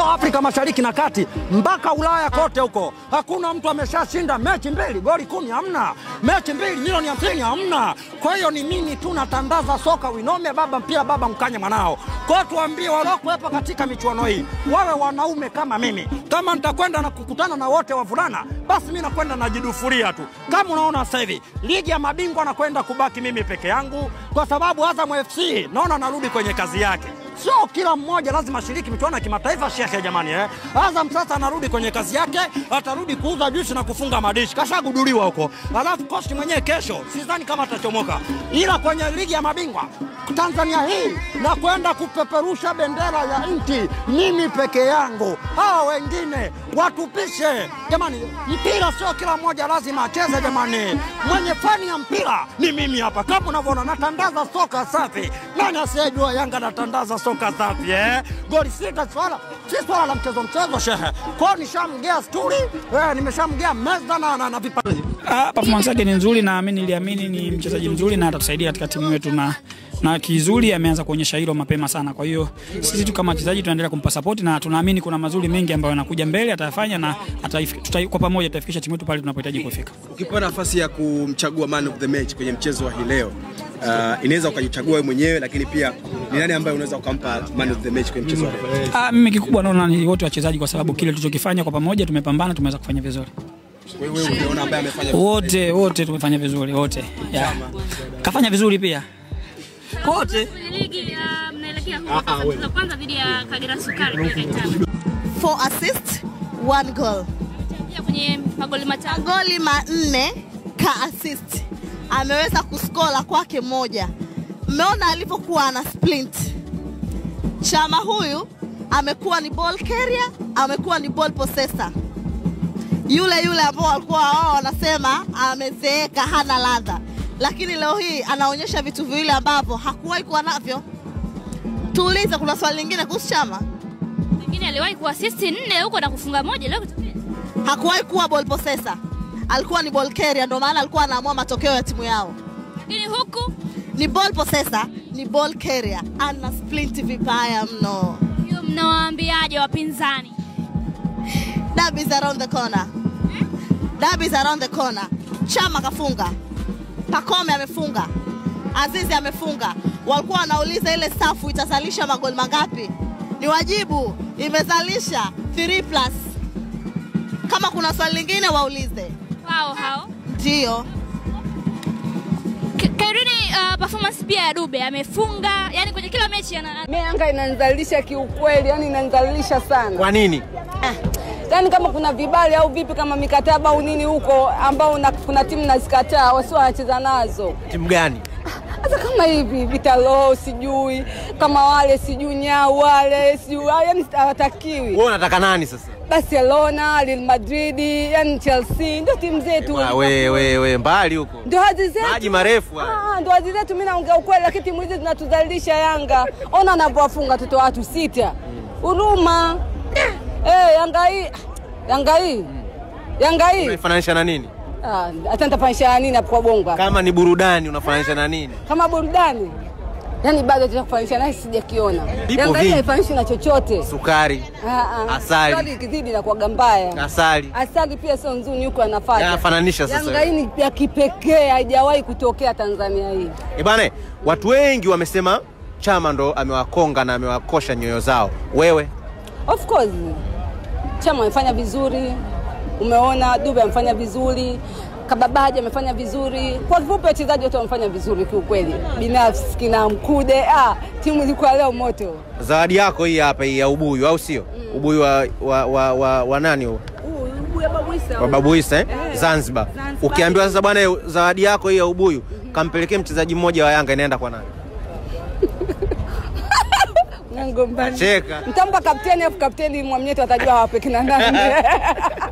Afrika Mashariki na Kati mpaka Ulaya kote huko, hakuna mtu ameshashinda mechi mbili goli kumi, hamna mechi mbili milioni hamsini, hamna. Kwa hiyo ni mimi tu natandaza soka winome, baba mpira, baba mkanye mwanao. Kwa hiyo tuambie waliokuwepo katika michuano hii wawe wanaume kama mimi. Kama nitakwenda na kukutana na wote wavulana, basi mi nakwenda najidufuria tu. Kama unaona sasa hivi ligi ya mabingwa nakwenda kubaki mimi peke yangu, kwa sababu Azam FC naona narudi kwenye kazi yake sio kila mmoja lazima ashiriki michuano ya kimataifa shekhe, jamani eh. Azam sasa anarudi kwenye kazi yake, atarudi kuuza juisi na kufunga madishi, kashaguduliwa huko. Alafu kosti mwenyewe kesho sidhani kama atachomoka, ila kwenye ligi ya mabingwa Tanzania hii na kwenda kupeperusha bendera ya nchi mimi peke yangu, hawa wengine watupishe jamani. Mpira sio kila mmoja lazima acheze jamani, mwenye fani ya mpira ni mimi hapa, kama unavyoona natandaza soka safi. Nani asiyejua Yanga natandaza soka safi eh? Goli sita, swala si swala la mchezo mchezo shehe, kwao nishamgea sturi eh, nimeshamgea meza na, na, na vipaji Ah, performance yake ni nzuri na mimi niliamini ni mchezaji mzuri na atatusaidia katika timu yetu na na kizuri ameanza kuonyesha hilo mapema sana. Kwa hiyo sisi tu kama wachezaji tunaendelea kumpa support na tunaamini kuna mazuri mengi ambayo yanakuja mbele atayafanya na ataifi- tuta, kwa pamoja tutafikisha timu yetu pale tunapohitaji kufika. Ukipewa nafasi ya kumchagua man of the match kwenye mchezo wa hii leo uh, inaweza ukajichagua wewe mwenyewe, lakini pia ni nani ambaye unaweza ukampa man of the match kwenye mchezo wa leo? Ah, mimi kikubwa naona ni wote wachezaji kwa sababu kile tulichokifanya kwa pamoja tumepambana tumeweza kufanya vizuri. Wewe unaona ambaye amefanya Wote wote tumefanya vizuri wote. Yeah. Kafanya vizuri pia. Wote. Kwenye ligi ya mnaelekea huko sasa mchezo wa kwanza dhidi ya Kagera Sukari kule Kaitaba. four assist one goal Pia kwenye magoli matano. magoli manne ka assist ameweza kuskola kwake moja mmeona alivyokuwa ana splint chama huyu amekuwa ni ball carrier amekuwa ni ball possessor yule yule ambao walikuwa wao wanasema amezeeka hana ladha lakini leo hii anaonyesha vitu viwili ambavyo hakuwahi kuwa navyo tuulize kuna swali lingine kuhusu chama Mwingine aliwahi kuassist nne huko na kufunga moja leo kitokea. hakuwahi kuwa ball possessor, alikuwa ni ball carrier, ndio maana alikuwa anaamua matokeo ya timu yao. Lakini huku Ni ball possessor, ni ball carrier, ana splint vibaya mno. hiyo mnawaambiaje wapinzani? Derby is around the corner, derby is around the corner. Chama kafunga, Pakome amefunga, Azizi amefunga. Walikuwa wanauliza ile safu itazalisha magoli mangapi? Ni wajibu, imezalisha 3 plus. Kama kuna swali lingine waulize. Wao hao. Ndio. K- Kairini uh, performance pia ya Dube amefunga, yani kwenye kila mechi ana Mi Yanga inanizalisha kiukweli, yani inanizalisha sana. Kwa nini? Yani kama kuna vibali au vipi, kama mikataba au nini huko ambao una, kuna timu nazikataa, wasio wanacheza nazo. Timu gani? Hata kama hivi Vitalo sijui kama wale sijui nyau wale sijui yani hawatakiwi. Wewe unataka nani sasa? Barcelona, Real Madrid, yani Chelsea ndio timu zetu. Wa- We, we, we, mbali huko. Ndio hadhi zetu. Maji marefu haya. Ah, ndo hadhi zetu. Mimi naongea ukweli, lakini timu hizi zinatudhalilisha. Yanga ona anavyowafunga watoto watu sita, huruma eh. Yanga hii Yanga hii Yanga hii Unaifananisha na nini? Ah, hata nitafanisha nini hapo kwa bongo hapa? Kama ni burudani unafananisha na nini? kama burudani yani bado tutakufanisha naye sijakiona. Vipo Yanga hii vingi. haifananishi na chochote. Sukari, Ah, ah. Asali. Asali ikizidi na kuwaga mbaya. asali. Asali pia sio nzuri, yuko anafuata. Yanafananisha sasa Yanga hii ni ya kipekee, haijawahi kutokea Tanzania hii. Eh bana, watu wengi wamesema Chama ndo amewakonga na amewakosha nyoyo zao. Wewe Of course Chama amefanya vizuri, umeona Dube amefanya vizuri, Kababaji amefanya vizuri. Kwa kifupi, wachezaji wote wamefanya vizuri kiukweli. Binafsi kina Mkude, ah, timu ilikuwa leo moto. zawadi yako hii hapa hii ya ubuyu au sio? Ubuyu wa, wa, wa, wa, wa nani huo? wa Babu Isa eh? Zanzibar. Ukiambiwa sasa bwana, zawadi yako hii ya ubuyu kampelekee mchezaji mmoja wa Yanga, inaenda kwa nani? Ngombani. Cheka. Mtampa kapteni afu kapteni Mwamnyeto atajua wape kina nani.